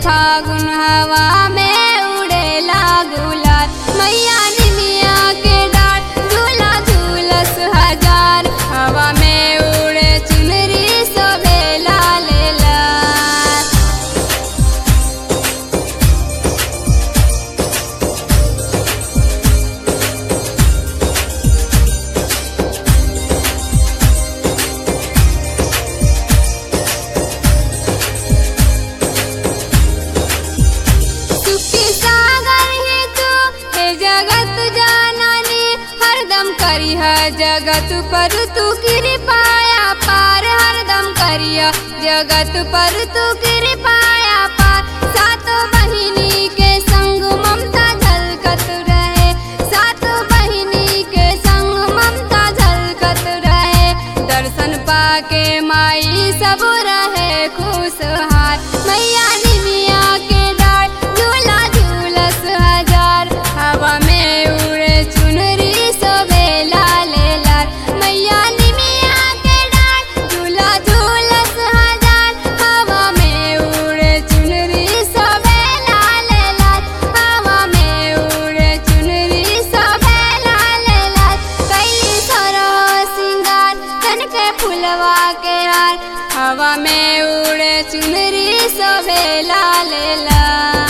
फागुन हवा में उड़ेला गुलाल मैया निमिया के डार झूला झूलस हजार हवा में उड़े चुनरी सोभेला लेला सुखी सागर है तू हे जगत जाननी हरदम करी है जगत पर तू कृपाया पार हरदम करिया जगत पर तू कृपाया पार सात बहिनी के संग ममता झलकत रहे सात बहिनी के संग ममता झलकत रहे दर्शन पाके माई सब रहे खुशहाल मैया निमिया के डार झूला झूलस हजार हवा में उड़े चुनरी सोबेला ले लाल मैया निमिया के डार झूला झूलस हजार हवा में उड़े चुनरी सोबेला ले लाल हवा में उड़े चुनरी सोबेला ले लाल कैली सरह सिंगार तन के फुलवा के हार हवा में उड़े चुनरी सोबेला ले लाल